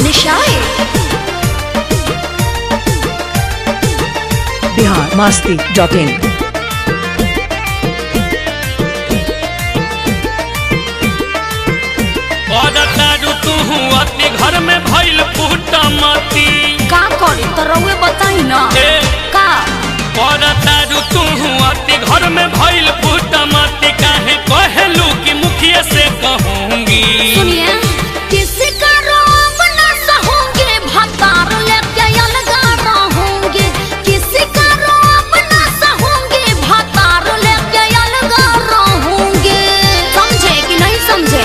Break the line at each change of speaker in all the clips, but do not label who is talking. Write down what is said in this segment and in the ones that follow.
निशाए
Bihar Masti dot in
तारू तू अति घर में भइल फूटा मती
का करे तो रउए बताई ना
ए
का
तारू तू अति घर में भइल फूटा मती काहे कहलू कि मुखिया से कहूंगी
सुनिए किसी का रोब ना सहूंगे भतार लेके अलगा रहूंगे किसी का रोब ना सहूंगे भतार लेके अलगा रहूंगे समझे कि नहीं समझे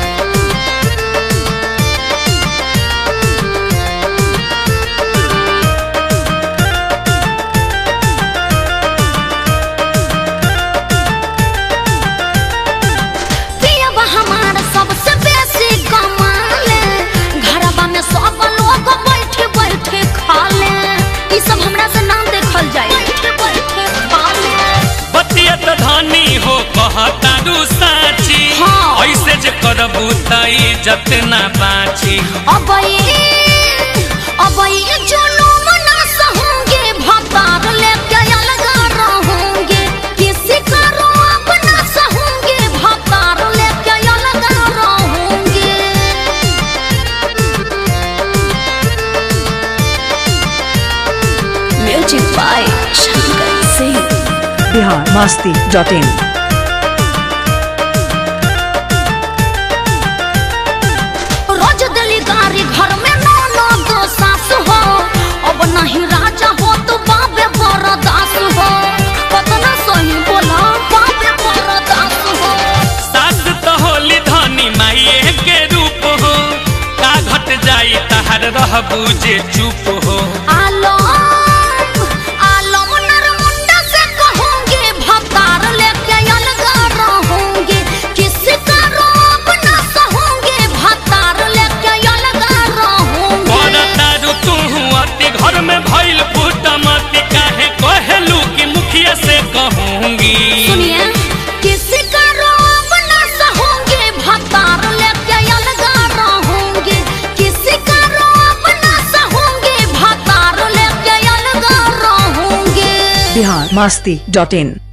पियबा हमार सबसे बेसी कमाले घरबा में सब लोग बैठे बैठे खाले ई सब हमरा से नाम देखल जाए बैठे बैठे खाले
बतिया त धनी हो कहतारू साची
हाँ।
ऐसे जे करबू तई जतना बाची
अब ये अब ये जुलूम ना सहूंगे भतार लेके अलगा रहूंगे किसी का रोब ना सहूंगे भतार लेके अलगा रहूंगे music by Shankar Singh
Bihar Masti dot in
रोज दिली गारी घर में नौ नौ दो सास हो अब नहीं राजा हो तो बाबे बरदास हो कतना सही बोला बाबे बरदास हो
सास तो होली धनी माइए के रूप हो का घट जाई तहर रहबू जे चुप हो
आलम आलम नरमुंडा से कहूंगे भतार लेके अलगा रहूंगे किसी का रोब ना सहूंगे भतार लेके अलगा रहूंगे
तारू तू अति घर में भइल फूटा मती काहे कहलू कि मुखिया से कहूंगी
सुनिए किसी का रोब ना सहूंगे भतार लेके अलगा रहूंगे किसी का रोब ना सहूंगे भतार लेके अलगा रहूंगे
बिहार मास्ती डॉट इन